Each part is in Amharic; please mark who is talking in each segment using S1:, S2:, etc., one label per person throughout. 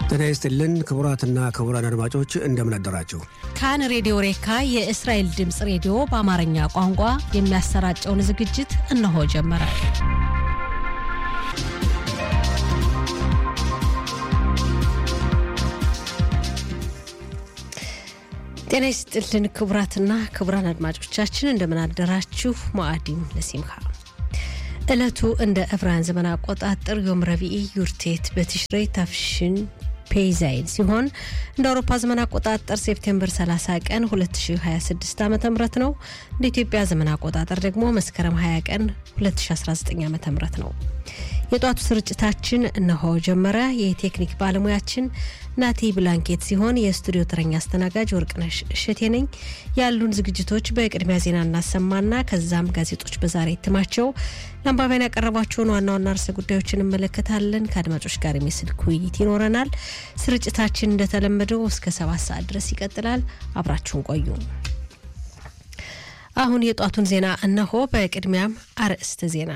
S1: ጤና ይስጥልን ክቡራትና ክቡራን አድማጮች እንደምን አደራችሁ።
S2: ካን ሬዲዮ ሬካ የእስራኤል ድምፅ ሬዲዮ በአማርኛ ቋንቋ የሚያሰራጨውን ዝግጅት እነሆ ጀመረ። ጤና ይስጥልን ክቡራትና ክቡራን አድማጮቻችን እንደምን አደራችሁ። ሞአዲም ለሲምካ ዕለቱ እንደ ዕብራውያን ዘመን አቆጣጠር ዮም ረቢኢ ዩርቴት በትሽሬ ታፍሽን ፔይዛይን ሲሆን እንደ አውሮፓ ዘመን አቆጣጠር ሴፕቴምበር 30 ቀን 2026 ዓ ም ነው። እንደ ኢትዮጵያ ዘመን አቆጣጠር ደግሞ መስከረም 20 ቀን 2019 ዓ ም ነው። የጧቱ ስርጭታችን እነሆ ጀመረ። የቴክኒክ ባለሙያችን ናቲ ብላንኬት ሲሆን የስቱዲዮ ተረኛ አስተናጋጅ ወርቅነሽ እሸቴ ነኝ። ያሉን ዝግጅቶች በቅድሚያ ዜና እናሰማና ከዛም ጋዜጦች በዛሬ እትማቸው ለአንባቢያን ያቀረቧቸውን ዋና ዋና ርዕሰ ጉዳዮችን እንመለከታለን። ከአድማጮች ጋር የስልክ ውይይት ይኖረናል። ስርጭታችን እንደተለመደው እስከ ሰባት ሰዓት ድረስ ይቀጥላል። አብራችሁን ቆዩ። አሁን የጧቱን ዜና እነሆ። በቅድሚያም አርዕስተ ዜና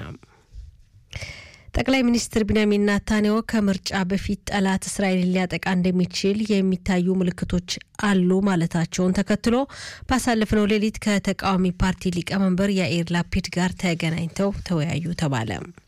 S2: ጠቅላይ ሚኒስትር ቢንያሚን ናታንያሁ ከምርጫ በፊት ጠላት እስራኤልን ሊያጠቃ እንደሚችል የሚታዩ ምልክቶች አሉ ማለታቸውን ተከትሎ ባሳለፍነው ሌሊት ከተቃዋሚ ፓርቲ ሊቀመንበር ያኢር ላፒድ ጋር ተገናኝተው ተወያዩ ተባለ።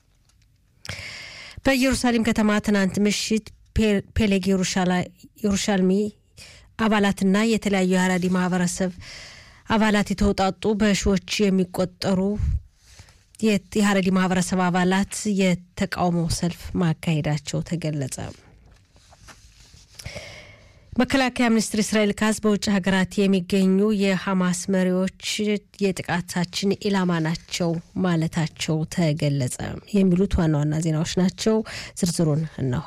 S2: በኢየሩሳሌም ከተማ ትናንት ምሽት ፔሌግ የሩሻልሚ አባላትና የተለያዩ የሀራዲ ማህበረሰብ አባላት የተውጣጡ በሺዎች የሚቆጠሩ የሀረሪ ማህበረሰብ አባላት የተቃውሞ ሰልፍ ማካሄዳቸው ተገለጸ። መከላከያ ሚኒስትር እስራኤል ካዝ በውጭ ሀገራት የሚገኙ የሐማስ መሪዎች የጥቃታችን ኢላማ ናቸው ማለታቸው ተገለጸ። የሚሉት ዋና ዋና ዜናዎች ናቸው። ዝርዝሩን እነሆ።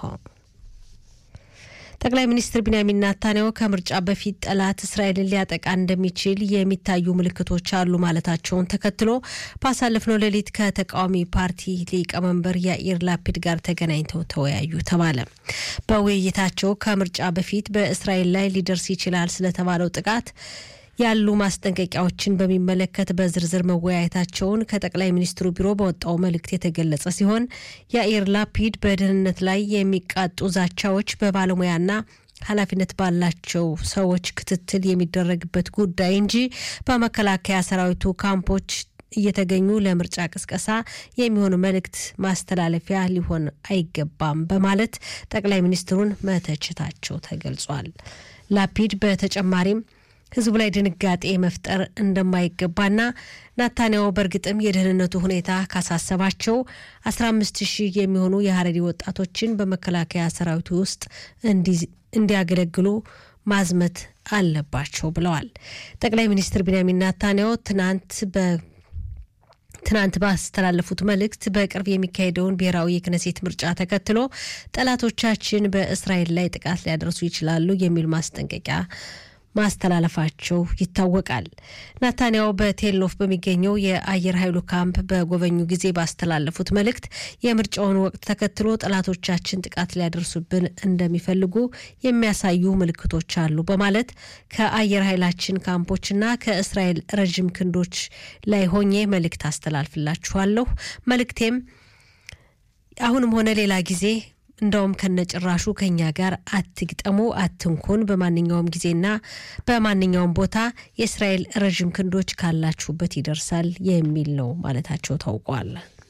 S2: ጠቅላይ ሚኒስትር ቢንያሚን ናታንያሁ ከምርጫ በፊት ጠላት እስራኤልን ሊያጠቃ እንደሚችል የሚታዩ ምልክቶች አሉ ማለታቸውን ተከትሎ ባሳለፍነው ሌሊት ከተቃዋሚ ፓርቲ ሊቀመንበር ያኢር ላፒድ ጋር ተገናኝተው ተወያዩ ተባለ። በውይይታቸው ከምርጫ በፊት በእስራኤል ላይ ሊደርስ ይችላል ስለተባለው ጥቃት ያሉ ማስጠንቀቂያዎችን በሚመለከት በዝርዝር መወያየታቸውን ከጠቅላይ ሚኒስትሩ ቢሮ በወጣው መልእክት የተገለጸ ሲሆን ያኢር ላፒድ በደህንነት ላይ የሚቃጡ ዛቻዎች በባለሙያና ኃላፊነት ባላቸው ሰዎች ክትትል የሚደረግበት ጉዳይ እንጂ በመከላከያ ሰራዊቱ ካምፖች እየተገኙ ለምርጫ ቅስቀሳ የሚሆን መልእክት ማስተላለፊያ ሊሆን አይገባም በማለት ጠቅላይ ሚኒስትሩን መተቸታቸው ተገልጿል። ላፒድ በተጨማሪም ህዝቡ ላይ ድንጋጤ መፍጠር እንደማይገባና ናታንያሁ በእርግጥም የደህንነቱ ሁኔታ ካሳሰባቸው 15 ሺህ የሚሆኑ የሀረሪ ወጣቶችን በመከላከያ ሰራዊቱ ውስጥ እንዲያገለግሉ ማዝመት አለባቸው ብለዋል። ጠቅላይ ሚኒስትር ቢንያሚን ናታንያሁ ትናንት በ ትናንት ባስተላለፉት መልእክት በቅርብ የሚካሄደውን ብሔራዊ የክነሴት ምርጫ ተከትሎ ጠላቶቻችን በእስራኤል ላይ ጥቃት ሊያደርሱ ይችላሉ የሚል ማስጠንቀቂያ ማስተላለፋቸው ይታወቃል። ናታንያሁ በቴልኖፍ በሚገኘው የአየር ኃይሉ ካምፕ በጎበኙ ጊዜ ባስተላለፉት መልእክት የምርጫውን ወቅት ተከትሎ ጠላቶቻችን ጥቃት ሊያደርሱብን እንደሚፈልጉ የሚያሳዩ ምልክቶች አሉ በማለት ከአየር ኃይላችን ካምፖችና ከእስራኤል ረዥም ክንዶች ላይ ሆኜ መልእክት አስተላልፍላችኋለሁ። መልእክቴም አሁንም ሆነ ሌላ ጊዜ እንደውም ከነጭራሹ ከኛ ጋር አትግጠሙ፣ አትንኩን። በማንኛውም ጊዜና በማንኛውም ቦታ የእስራኤል ረዥም ክንዶች ካላችሁበት ይደርሳል የሚል ነው ማለታቸው ታውቋል።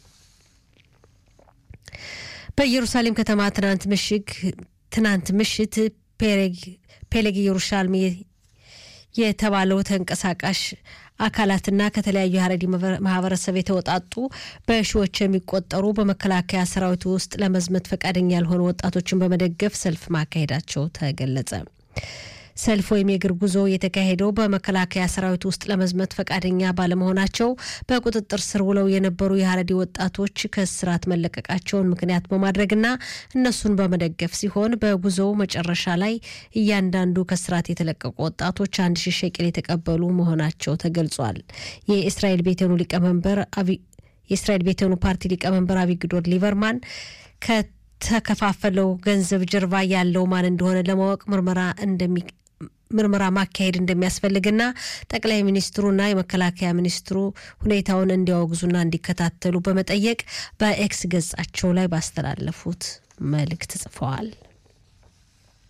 S2: በኢየሩሳሌም ከተማ ትናንት ምሽግ ትናንት ምሽት ፔሌግ ኢየሩሻልም የተባለው ተንቀሳቃሽ አካላትና ከተለያዩ የሀረሪ ማህበረሰብ የተወጣጡ በሺዎች የሚቆጠሩ በመከላከያ ሰራዊት ውስጥ ለመዝመት ፈቃደኛ ያልሆኑ ወጣቶችን በመደገፍ ሰልፍ ማካሄዳቸው ተገለጸ። ሰልፍ ወይም የእግር ጉዞ የተካሄደው በመከላከያ ሰራዊት ውስጥ ለመዝመት ፈቃደኛ ባለመሆናቸው በቁጥጥር ስር ውለው የነበሩ የሀረሪ ወጣቶች ከእስራት መለቀቃቸውን ምክንያት በማድረግና እነሱን በመደገፍ ሲሆን በጉዞው መጨረሻ ላይ እያንዳንዱ ከእስራት የተለቀቁ ወጣቶች አንድ ሺህ ሸቅል የተቀበሉ መሆናቸው ተገልጿል። የእስራኤል ቤተኑ ሊቀመንበር የእስራኤል ቤተኑ ፓርቲ ሊቀመንበር አቢግዶር ሊበርማን ከተከፋፈለው ገንዘብ ጀርባ ያለው ማን እንደሆነ ለማወቅ ምርመራ እንደሚ ምርመራ ማካሄድ እንደሚያስፈልግና ጠቅላይ ሚኒስትሩና የመከላከያ ሚኒስትሩ ሁኔታውን እንዲያወግዙና እንዲከታተሉ በመጠየቅ በኤክስ ገጻቸው ላይ ባስተላለፉት መልእክት ጽፈዋል።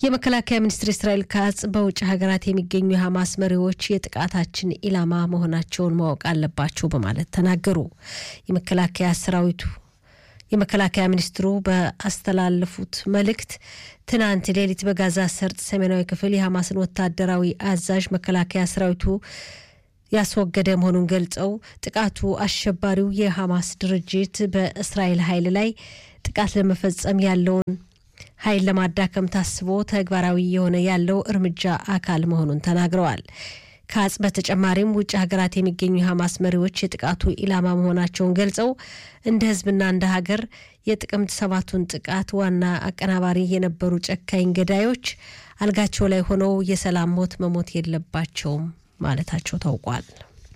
S2: የመከላከያ ሚኒስትር እስራኤል ካጽ በውጭ ሀገራት የሚገኙ የሐማስ መሪዎች የጥቃታችን ኢላማ መሆናቸውን ማወቅ አለባቸው በማለት ተናገሩ። የመከላከያ ሰራዊቱ የመከላከያ ሚኒስትሩ በአስተላለፉት መልእክት ትናንት ሌሊት በጋዛ ሰርጥ ሰሜናዊ ክፍል የሐማስን ወታደራዊ አዛዥ መከላከያ ሰራዊቱ ያስወገደ መሆኑን ገልጸው ጥቃቱ አሸባሪው የሐማስ ድርጅት በእስራኤል ኃይል ላይ ጥቃት ለመፈጸም ያለውን ኃይል ለማዳከም ታስቦ ተግባራዊ የሆነ ያለው እርምጃ አካል መሆኑን ተናግረዋል። ካጽ በተጨማሪም ውጭ ሀገራት የሚገኙ የሐማስ መሪዎች የጥቃቱ ኢላማ መሆናቸውን ገልጸው እንደ ሕዝብና እንደ ሀገር የጥቅምት ሰባቱን ጥቃት ዋና አቀናባሪ የነበሩ ጨካኝ ገዳዮች አልጋቸው ላይ ሆነው የሰላም ሞት መሞት የለባቸውም ማለታቸው ታውቋል።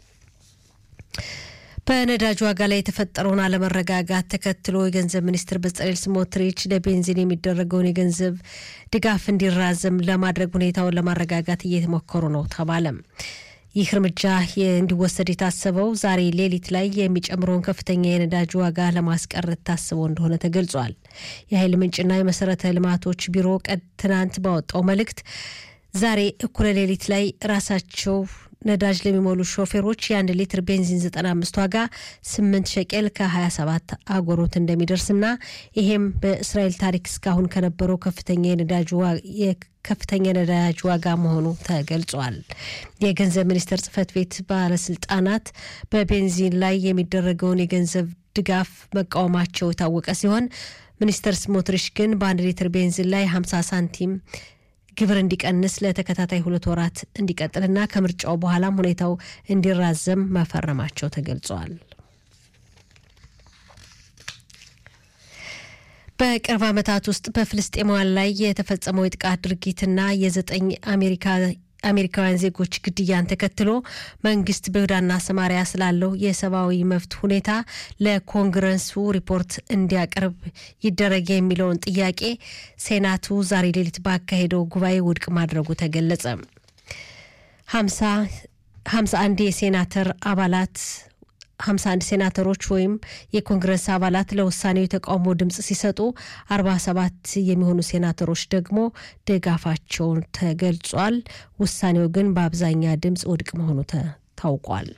S2: በነዳጅ ዋጋ ላይ የተፈጠረውን አለመረጋጋት ተከትሎ የገንዘብ ሚኒስትር በጸሌል ስሞትሪች ለቤንዚን የሚደረገውን የገንዘብ ድጋፍ እንዲራዘም ለማድረግ ሁኔታውን ለማረጋጋት እየተሞከሩ ነው ተባለም። ይህ እርምጃ እንዲወሰድ የታሰበው ዛሬ ሌሊት ላይ የሚጨምረውን ከፍተኛ የነዳጅ ዋጋ ለማስቀረት ታስቦ እንደሆነ ተገልጿል። የኃይል ምንጭና የመሰረተ ልማቶች ቢሮ ቀድ ትናንት ባወጣው መልእክት ዛሬ እኩለ ሌሊት ላይ ራሳቸው ነዳጅ ለሚሞሉ ሾፌሮች የአንድ ሊትር ቤንዚን 95 ዋጋ 8 ሸቄል ከ27 አጎሮት እንደሚደርስና ይሄም በእስራኤል ታሪክ እስካሁን ከነበረው ከፍተኛ የነዳጅ ከፍተኛ ነዳጅ ዋጋ መሆኑ ተገልጿል። የገንዘብ ሚኒስቴር ጽህፈት ቤት ባለስልጣናት በቤንዚን ላይ የሚደረገውን የገንዘብ ድጋፍ መቃወማቸው የታወቀ ሲሆን ሚኒስተር ስሞትሪሽ ግን በአንድ ሊትር ቤንዚን ላይ 50 ሳንቲም ግብር እንዲቀንስ ለተከታታይ ሁለት ወራት እንዲቀጥልና ከምርጫው በኋላም ሁኔታው እንዲራዘም መፈረማቸው ተገልጿል። በቅርብ ዓመታት ውስጥ በፍልስጤማውያን ላይ የተፈጸመው የጥቃት ድርጊትና የዘጠኝ አሜሪካ አሜሪካውያን ዜጎች ግድያን ተከትሎ መንግስት በይሁዳና ሰማሪያ ስላለው የሰብአዊ መብት ሁኔታ ለኮንግረሱ ሪፖርት እንዲያቀርብ ይደረግ የሚለውን ጥያቄ ሴናቱ ዛሬ ሌሊት ባካሄደው ጉባኤ ውድቅ ማድረጉ ተገለጸ። ሀምሳ አንድ የሴናተር አባላት 51 ሴናተሮች ወይም የኮንግረስ አባላት ለውሳኔው የተቃውሞ ድምፅ ሲሰጡ 47 የሚሆኑ ሴናተሮች ደግሞ ድጋፋቸውን ተገልጿል። ውሳኔው ግን በአብዛኛ ድምፅ ውድቅ መሆኑ ታውቋል።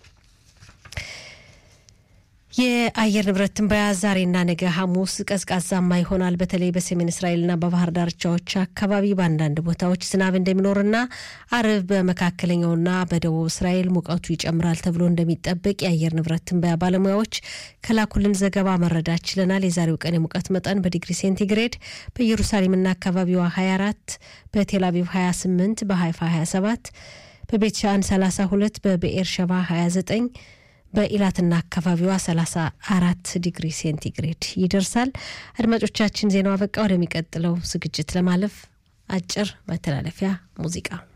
S2: የአየር ንብረት ትንበያ ዛሬና ነገ ሐሙስ ቀዝቃዛማ ይሆናል። በተለይ በሰሜን እስራኤልና በባህር ዳርቻዎች አካባቢ በአንዳንድ ቦታዎች ዝናብ እንደሚኖርና አርብ በመካከለኛውና በደቡብ እስራኤል ሙቀቱ ይጨምራል ተብሎ እንደሚጠበቅ የአየር ንብረት ትንበያ ባለሙያዎች ከላኩልን ዘገባ መረዳት ችለናል። የዛሬው ቀን የሙቀት መጠን በዲግሪ ሴንቲግሬድ በኢየሩሳሌምና አካባቢዋ 24፣ በቴል አቪቭ 28፣ በሃይፋ 27፣ በቤት ሻን 32፣ በብኤር ሸባ 29 በኢላትና አካባቢዋ 34 ዲግሪ ሴንቲግሬድ ይደርሳል። አድማጮቻችን ዜናው አበቃ። ወደሚቀጥለው ዝግጅት ለማለፍ አጭር መተላለፊያ ሙዚቃ